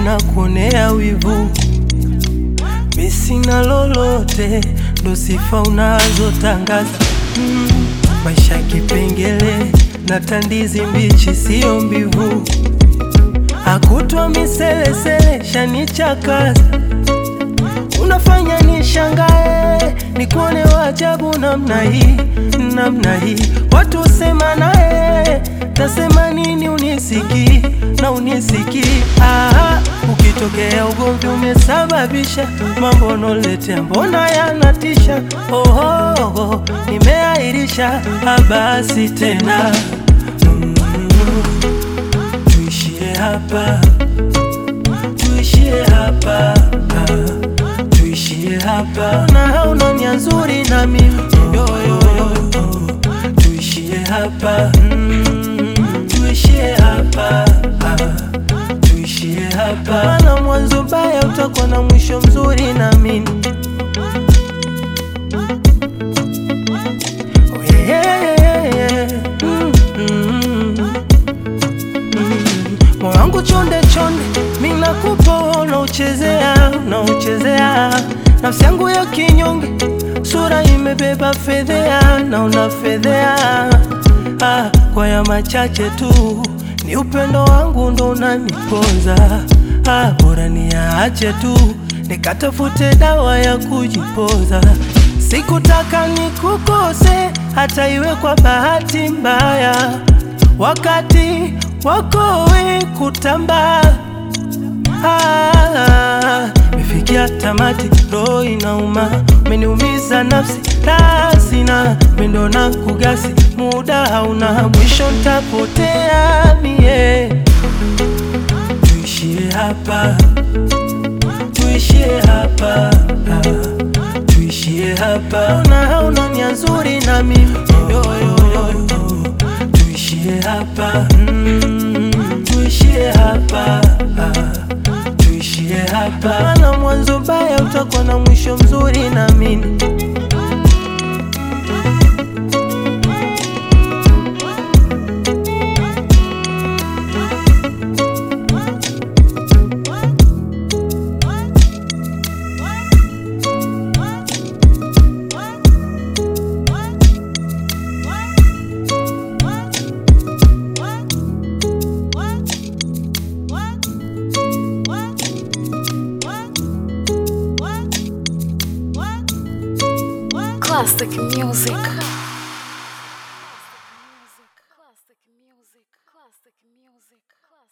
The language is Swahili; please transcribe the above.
na kuonea wivu, mi sina lolote, ndo sifa unazotangaza mm, maisha kipengele na tandizi mbichi, sio mbivu, akutwa miselesele shanichakaza unafanya nishangae, nikuone wajabu namna hii, namna hii. Watu husema naye, tasema nini? Unisikii na unisikii. Ah, ukitokea ugomvi umesababisha mambo noletea, mbona yanatisha? Oh, oh, nimeahirisha, basi tena mm, tuishie hapa, tuishie hapa ah tuishie hapa na hauna nia nzuri na mimi yo, yo, yo. tuishie hapa mm, tuishie hapa ah, tuishie hapa na mwanzo mbaya utakuwa na mwisho mzuri na mimi oh, yeah, yeah, yeah. Mm, mm, mm. moyo wangu chonde chonde mimi nakupa unauchezea unauchezea nafsi yangu ya kinyonge, sura imebeba fedhea na unafedhea. Ah, kwa ya machache tu ni upendo wangu ndo unaniponza. Ah, bora niache tu nikatafute dawa ya kujipoza. Sikutaka nikukose hata iwe kwa bahati mbaya, wakati wako we kutambaa Ah, mefikia tamati, roho inauma, umeniumiza nafsi rasina mendo na kugasi, muda hauna mwisho, ntapotea mie. Tuishie hapa, tuishie hapa, ah, tuishie hapa, na hauna nia nzuri na mimi yo, yo, yo. Tuishie hapa, mm, tuishie hapa ah tuishie hapa, na mwanzo mbaya utakuwa na mwisho mzuri na mimi Classic music. Classic music. Classic music.